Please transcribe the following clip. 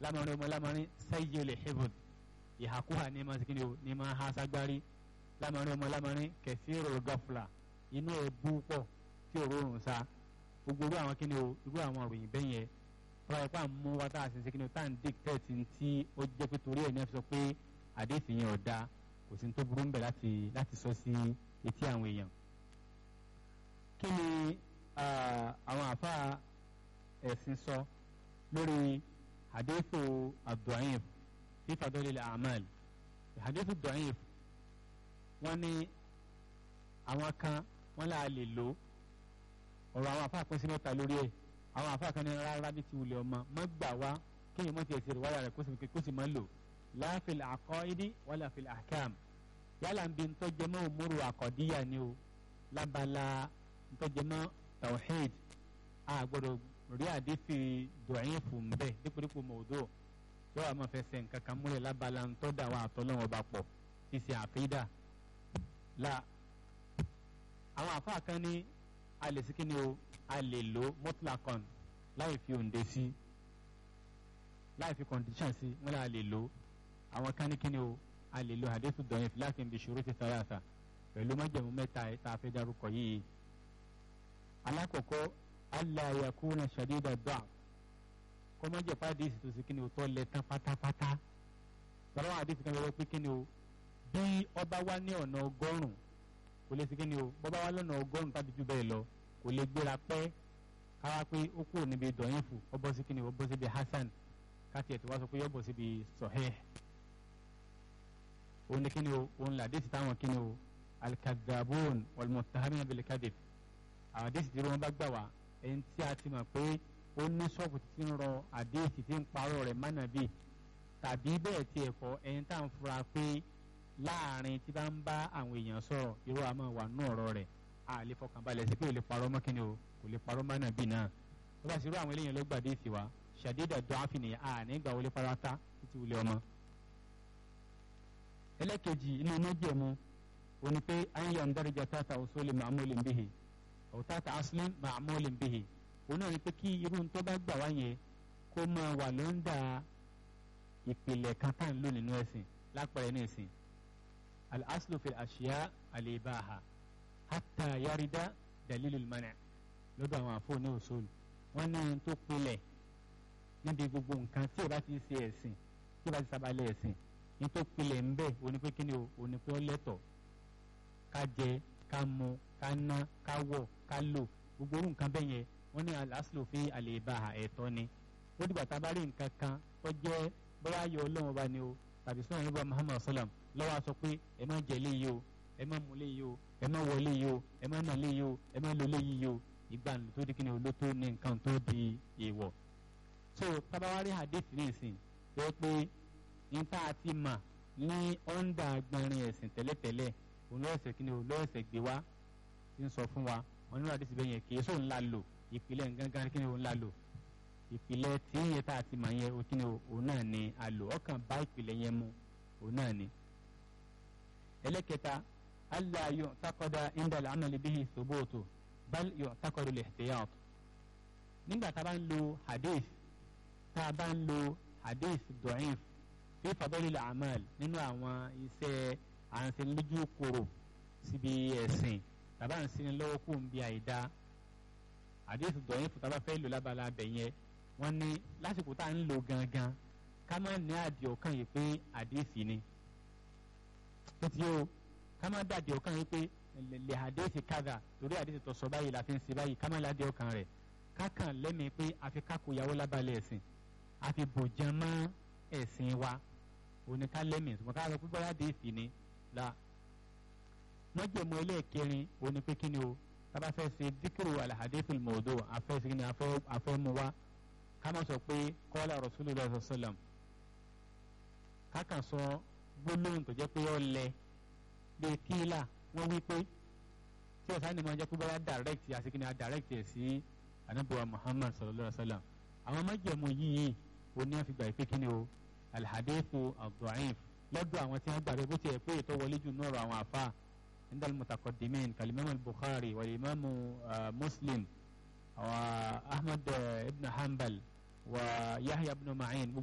lámọrin ọmọ lámọrin sẹ́yìn olè hebron ìhàkúhà ní ma sikini o ní ma ha sagbari lámọrin ọmọ lámọrin kẹsí rò gọfúlà inú ẹ bú pọ̀ tí ò rọrùn sa gbogbo irú àwọn kíni o irú àwọn òròyìn bẹ́ẹ̀ yẹn tọ́wọ́ ipá mú wa tá a sì sikini o tá à ń dictate tí ó jẹ́ pé torí ẹ̀ ní ẹ fi sọ pé àdéhìí yẹn ò da kò sí ní tó burú ń bẹ̀ láti láti sọ sí etí àwọn èèyàn kí ni àwọn àfa ẹ̀sìn sọ lórí hadithu abdu'ayif fi fadolil amal hadithu abdu'ayif wọ́n ní àwọn kan wọ́n là lè lò ọ̀rọ̀ àwọn àfa pín sí mẹ́ta lórí ẹ̀ àwọn àfa kan ní rárá bí ti wulẹ̀ ọmọ má gbà wá kéèyàn mọ̀ tiẹ̀ sí ìwádà rẹ̀ kó sì má lò la fil aqaidi wala fil ahkam yálà ń bi ntọ́jẹmọ́ òmùrù àkọ́díyà ni o lábala ntọ́jẹmọ́ tawhid a gbọ́dọ̀ rí àdífi dọ̀yìn fún bẹ́ẹ̀ dípòdípò mọ̀ọ́dọ̀ yóò wá máa fẹsẹ̀ nǹkan kan múlẹ̀ lábala ntọ́dà wa àtọ́lọ́wọ́n bá pọ̀ ṣíṣe àfídà la àwọn àfáà kan ní a lè sí kíni o a lè lo mutlaqan láì fi òǹde sí láì fi condition sí wọn là lè lo àwọn kan ní kíni o a lè lo hadithu dọ̀yìn fi láti ibi ṣòro ti thalatha pẹ̀lú májẹ̀mú mẹ́ta ẹ̀ tá a fẹ́ dárúkọ yìí alákọ̀ọ́kọ́ alla yakuna shadida da'f kọ́ má jẹ́ pàdé ìsìtò sí kíni o tọ́ lẹ tán pátápátá tọ́lá wọn àdéhùn kan lọ pé kíni o bí ọba wá ní ọ̀nà ọgọ́rùn-ún kò lè sí kíni o bọ́ba wá lọ́nà ọgọ́rùn-ún tàbí jù bẹ́ẹ̀ lọ kò lè gbéra pẹ́ káwá pé ó kúrò níbi dọ̀yìn fún ọ bọ́ sí kíni o bọ́ síbi hasan káti ẹ̀ tí wá sọ pé yọ bọ́ síbi sahih òun ni kíni o òun là déètì táwọn kíni o alikadabon walmuttahamina bilikadif àwọn déètì tí wọn bá gbà wá ẹni tí a ti mọ̀ pé ó ní ṣọ́ọ̀bù tí ń rọ àdéhìí tí ń parọ́ rẹ̀ mánàbí tàbí bẹ́ẹ̀ tí ẹ̀ kọ́ ẹni tá à ń fura pé láàrin tí bá ń bá àwọn èèyàn sọ̀rọ̀ irú àmọ́ wà nù ọ̀rọ̀ rẹ̀ a lè fọkànbalẹ̀ sí pé ò lè parọ́ mọ́ kíni o kò lè parọ́ mánàbí náà tó bá sì rú àwọn eléyàn ló gbà déètì wa ṣàdédà dọ́ àfihàn à ní ìgbà wọlé parata títí wulẹ̀ ọmọ. ẹlẹ́kejì inú méjèèmú òní pé àyàn dárìjà tààtà òṣòlè màmúlẹ̀ bíhì ọ̀tàtà aslim ma'amolin bihi òun náà ni pé kí irú tó bá gbà wá yẹn kó máa wà lọ́ndà ìpìlẹ̀ kan tá à ń lò nínú ẹ̀sìn lápẹ̀rẹ̀ ní ẹ̀sìn al-aslu fil ashiya al-ibaha hatta yarida dalilul mana' lọ́dọ̀ àwọn àfọ̀ ní usul wọ́n ní ohun tó pilẹ̀ níbi gbogbo nǹkan tí o bá ti ṣe ẹ̀sìn tí o bá ti sábàlẹ̀ ẹ̀sìn ní tó pilẹ̀ ń bẹ̀ òní pé kí ni o òní pé ó lẹ́tọ̀ ká jẹ ká mu ká ná ká wọ̀ ká lò gbogbo orú nǹkan bẹ́ẹ̀ yẹn wọ́n ní aláṣìlò fi àlèbá ẹ̀tọ́ ni ó dìgbà tá a bá rí nǹkan kan tó jẹ́ bóyá ayọ̀ ọlọ́run ọba ni o tàbí sọ́nà nígbà muhammad salam lọ́wọ́ a sọ pé ẹ má jẹ léyìí o ẹ má mu léyìí o ẹ má wọ léyìí o ẹ má nà léyìí o ẹ má lo léyìí o ìgbà tó di kíni o ló tó ní nǹkan tó di èèwọ̀ so tábàwárí hadith ní ìsìn pé pé níta àti mà ní ọ̀ndà gbọ̀nrin ẹ̀sìn tẹ́lẹ̀tẹ́lẹ̀ òun lọ́ọ̀sẹ̀ kíni o lọ́ọ̀sẹ̀ gbé wá ti ń sọ fún wa wọn nínú àdìsí bẹ́ẹ̀ yẹn kì í sóun ńlá lò ìpìlẹ̀ gángan kí ni òun ńlá lò ìpìlẹ̀ tí yẹn tá a ti mọ̀ yẹn kí ni òun náà ni a lò ọkàn bá ìpìlẹ̀ yẹn mu òun náà ni. ẹlẹ́kẹta alla yu'taqada inda al-amali bihi thubutu bal yu'taqadu al-ihtiyat. nígbà tá a bá ń lo hadith tá a bá ń lo hadith da'if fi fadalil a'mal nínú àwọn iṣẹ́ àǹsẹ̀lójú kòrò síbi ẹ̀sìn tàbá ń sinmi lọ́wọ́ kó ń bi àìda àdéhùn dọ̀yìn fún tàbá fẹ́ lò lábala abẹ yẹn wọ́n ní lásìkò tá à ń lò gangan ká má ní àdìẹ ọ̀kan yìí pé àdéhùn ni tó ti yóò ká má dàdí ọ̀kan yìí pé lè àdéhùn kádà torí àdéhùn tó sọ báyìí la fi ń ṣe báyìí ká má ládìẹ ọ̀kan rẹ̀ ká kàn lẹ́mìí pé a fi kákò ìyàwó lábalẹ̀ ẹ̀sìn a fi bòjàn mọ́ ẹ̀sìn wa òní ká lẹ́mìí ṣùgbọ́n ká lọ pé bóyá àdéhùn ni la mọ́jẹ̀mọ́ ẹlẹ́ẹ̀kẹrin òní pé kí ni o tábà fẹ́ ṣe díkìrò alhadithul mawdu afẹ́ sí ni afẹ́ mu wá ká má sọ pé qala rasulullah sallam kákan sọ gbólóhùn tó jẹ́ pé ó lẹ bíi kíílà wọ́n wí pé tí ọ̀sán ni mo jẹ́ pé bọ́lá direct àti kí ni a direct ẹ̀ sí anabuwa muhammad sallallahu alaihi wa sallam àwọn mọ́jẹ̀mọ́ yìí òní àfìgbà ìpè kí ni o alhadithu ad-da'if lọ́dọ̀ àwọn tí wọ́n gbàgbé bó ti ẹ̀ pé ètò wọlé jù náà rọ àwọn àfa عند المتقدمين كالإمام البخاري والإمام مسلم وأحمد بن حنبل ويحيى بن معين